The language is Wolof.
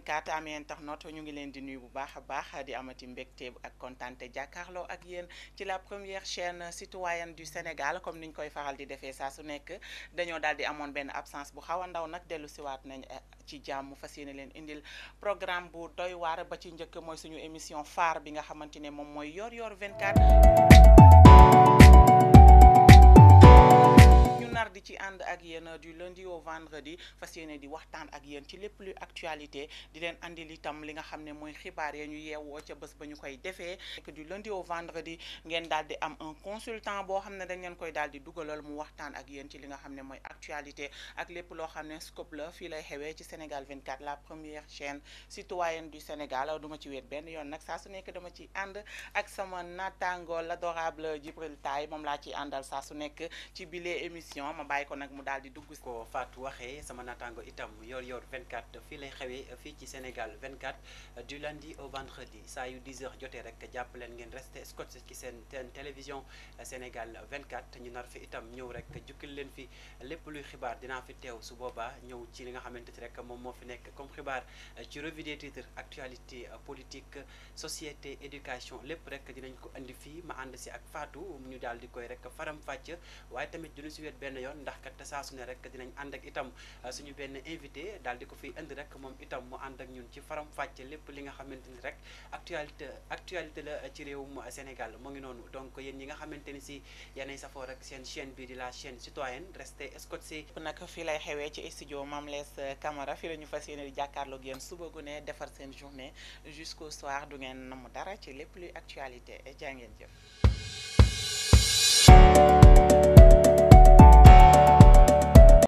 24 amee internet ñu ngi leen di nuyu bu baax a baax di amati mbégte ak kontante jàkkaarloo ak yéen ci la première chaîne citoyenne du Sénégal comme niñ koy faral di defee saa su nekk dañoo daal di amoon benn absence bu xaw a ndaw nag dellu siwaat nañ ci jàmm fas yéene leen indil programme bu doy waar ba ci njëkk mooy suñu émission phare bi nga xamante ne moom mooy yor yor 24 nar di ci ànd ak yéen du lundi au vendredi fas yéene di waxtaan ak yéen ci lépp luy actualité di leen andil itam li nga xam ne mooy xibaar ya ñu yeewoo ca bés ba ñu koy defee du lundi au vendredi ngeen daal di am un consultant boo xam ne dañ leen koy daal di dugalal mu waxtaan ak yéen ci li nga xam ne mooy actualité ak lépp loo xam ne scope la fii lay xewee ci Sénégal 24 la première chaîne citoyenne du Sénégal duma ci wéet benn yoon nag saa su nekk dama ci ànd ak sama naataango l'adorable Djibril Taye moom laa ciy àndal saa su nekk ci bile émission ma bàyyi ko nag mu daal di dugg ko Fatou waxee sama naataango itam yor yor 24 fii lay xewee fii ci Sénégal 24 du lundi au vendredi saa yu 10 heures jotee rek jàpp leen ngeen resté scotché ci seen télévision Sénégal 24 ñu nar fi itam ñëw rek jukkil leen fi lépp luy xibaar dinaa fi teew su boobaa ñëw ci li nga xamante ni rek moom moo fi nekk comme xibaar ci revue des titres actualité politique société éducation lépp rek dinañ ko indi fii ma ànd si ak Fatou ñu daal di koy rek faram fàcc waaye tamit duñu si wet benn yoon ndax kat saa su ne rek dinañ ànd ak itam suñu benn invité daal di ko fiy indi rek moom itam mu ànd ak ñun ci faram fàcce lépp li nga xamante ni rek actualité actualité la ci réewum Sénégal mu ngi noonu donc yéen ñi nga xamante ni si yéenay safoo rek seen chaîne bi di la chaîne citoyenne resté scotché nag fii lay xewee ci studio Mame Less Camara fii la ñu fas yéene di jàkkaarloog yéen suba gu ne defar seen journée jusqu'au soir du ngeen namm dara ci lépp luy actualité jaa ngeen jëf